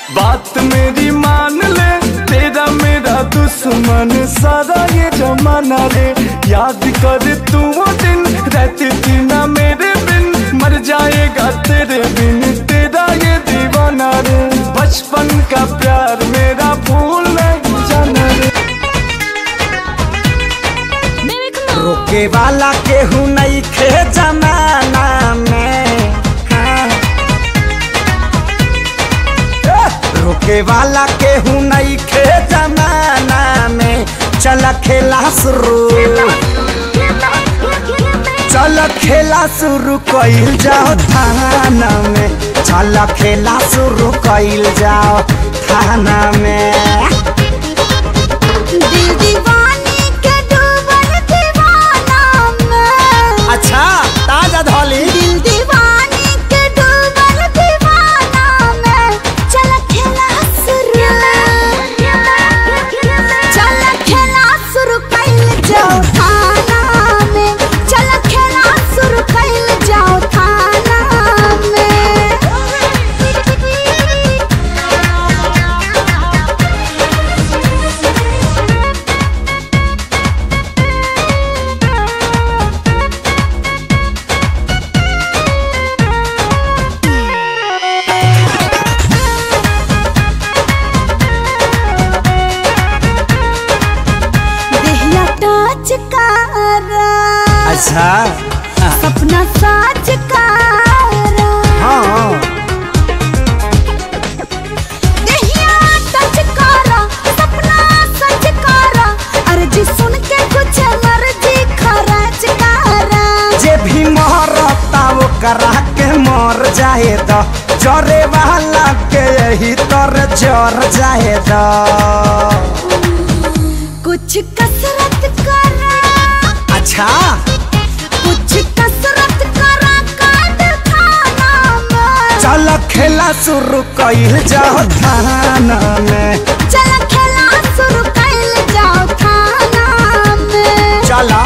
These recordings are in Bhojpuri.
बात मेरी मान ले तेरा मेरा दुश्मन सारा ये जमाना रे याद कर तू वो दिन रहती थी ना मेरे बिन मर जाएगा तेरे बिन तेरा ये दीवाना रे बचपन का प्यार मेरा भूल नहीं जाना रे रोके वाला केहू नहीं खे जमाना में हाँ। ए, रोके वाला केहू नहीं खे जमाना में चल खेला शुरू चल खेला शुरू कइल जाओ थाना में चल खेला शुरू कइल जाओ थाना में दिल दीवाने के डूबल दीवाना में अच्छा ताजा धोली दिल दीवाने के डूबल दीवाना में चल खेला शुरू चल खेला शुरू कइल जाओ थाना में चल खेला शुरू कइल जाओ थाना में देहिया टच कारा अच्छा सपना साच कारा हाँ देहिया टच कारा सपना सच कारा अर्जी सुन के कुछ मर्जी खरच कारा जे भी मरता वो करा के मर जाए तो जरे वाला के यही तर जर जाए तो कुछ कसरत करा अच्छा कुछ कसरत करा काट खाना में चल खेला शुरू कइल जाओ थाना में चल खेला शुरू कइल जाओ थाना में चला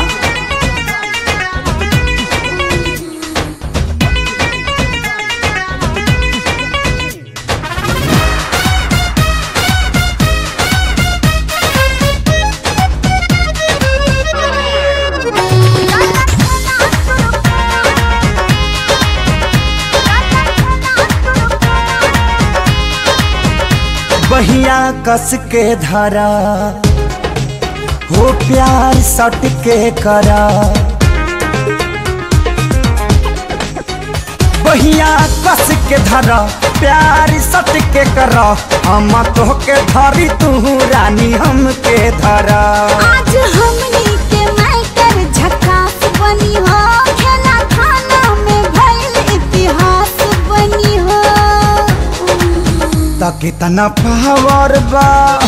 बहिया कस के धरा हो प्यार सट के करा बहिया कस के धरा प्यार सट के करा हम तो के धरी तू रानी हम के धरा आज हमनी के मैटर झकास बनी हो खेला खाना में भइल इतिहास बनी हो त कितना पावर बा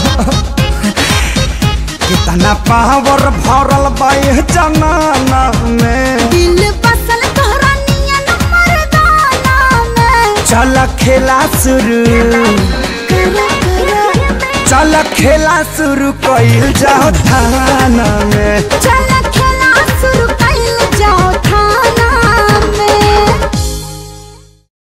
कितना पावर भरल बा ये जमाना में दिल बसल तोहरा नियन मर्दाना में चल खेला शुरू करा करा चल खेला शुरू कइल जाओ थाना में चल खेला शुरू